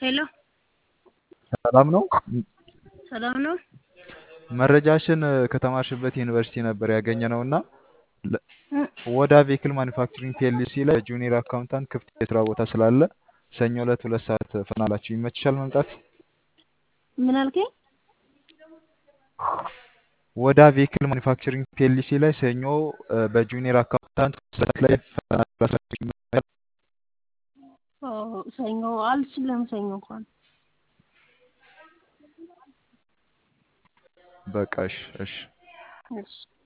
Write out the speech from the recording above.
ሄሎ ሰላም ነው። ሰላም ነው። መረጃሽን ከተማርሽበት ዩኒቨርሲቲ ነበር ያገኘነው እና ለ- እ፣ ወዳ ቬክል ማኒፋክቸሪንግ ፒኤልሲ ላይ ጁኒየር አካውንታንት ክፍት የስራ ቦታ ስላለ ሰኞ ዕለት ሁለት ሰዓት ፈናላችሁ ይመችሻል መምጣት? ምን አልከኝ? ወዳ ቬክል ማኒፋክቸሪንግ ፒኤልሲ ላይ ሰኞ እ፣ በጁኒየር አካውንታንት ሁለት ሰዓት ላይ ፈተና ስላላችሁ ይመችሻል? ኦ፣ ሰኞ አልችልም። ሰኞ እንኳን በቃ እሺ እሺ እሺ